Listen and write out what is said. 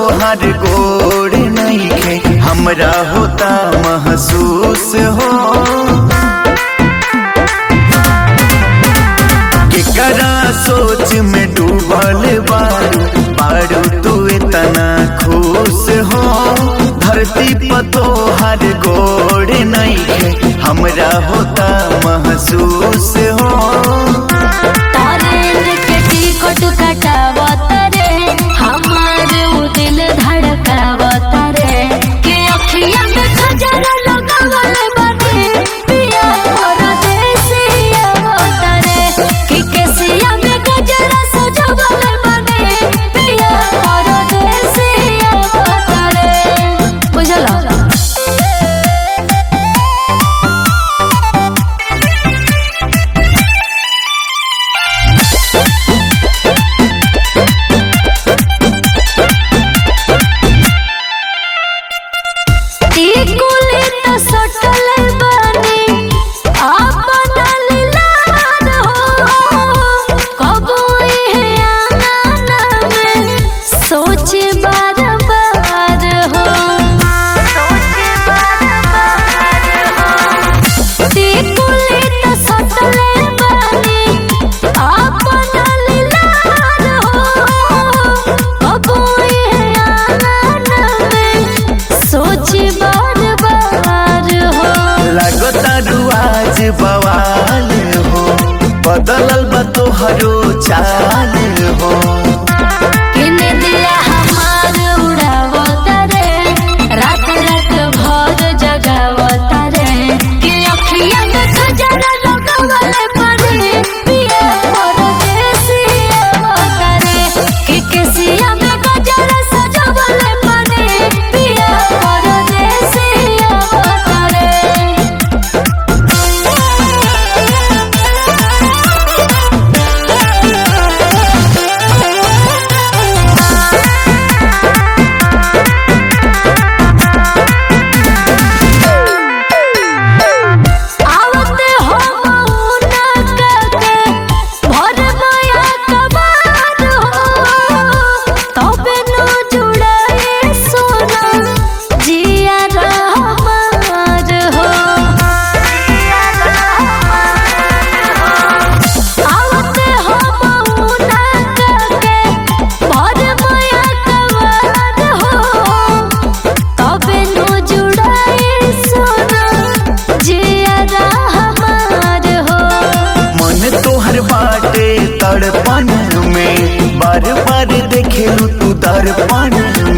तोहर गोड़ नइखे हमरा होता महसूस हो केकरा सोच में डूबल बारू बारू तू इतना खुश हो धरती पर तोहर गोड़ नइखे हमरा होता महसूस हो तारे के टिकट कटावत रे हमार उ दिल धड़कावत रे के अखिया में खजरा लगावल बाटे पिया परदेसिया होत रे कि केसिया में गजरा सजावल बाटे पिया परदेसिया होत रे बुझला टिकुली त सटल बानी आपन लीलार हो कबो इहे आंगन में सोच बार बार हो टिकुली त सटल बानी आपन लीलार हो कबो इहे आंगन में सोच बार बार हो लगता रुआज बवाल हो बदलल बा तोहरो चाल हो किने दिया हमार उड़ावत रे रात रात भर जगावत रे कि अखिया में खजरा लगावल पड़े पिया परदेसिया होत रे कि केसिया में गजरा सजावल पड़े पिया परदेसिया होत रे आवते हो मौना के भर माया कबार हो तबे न जुड़ाए सोना जिया रहमार हो आवते हो मौना के भर माया कबार हो तबे न जुड़ाए सोना जिया रहमार हो मन तोहर बाटे तड़पन में बार बार देखेलू तू दर्पण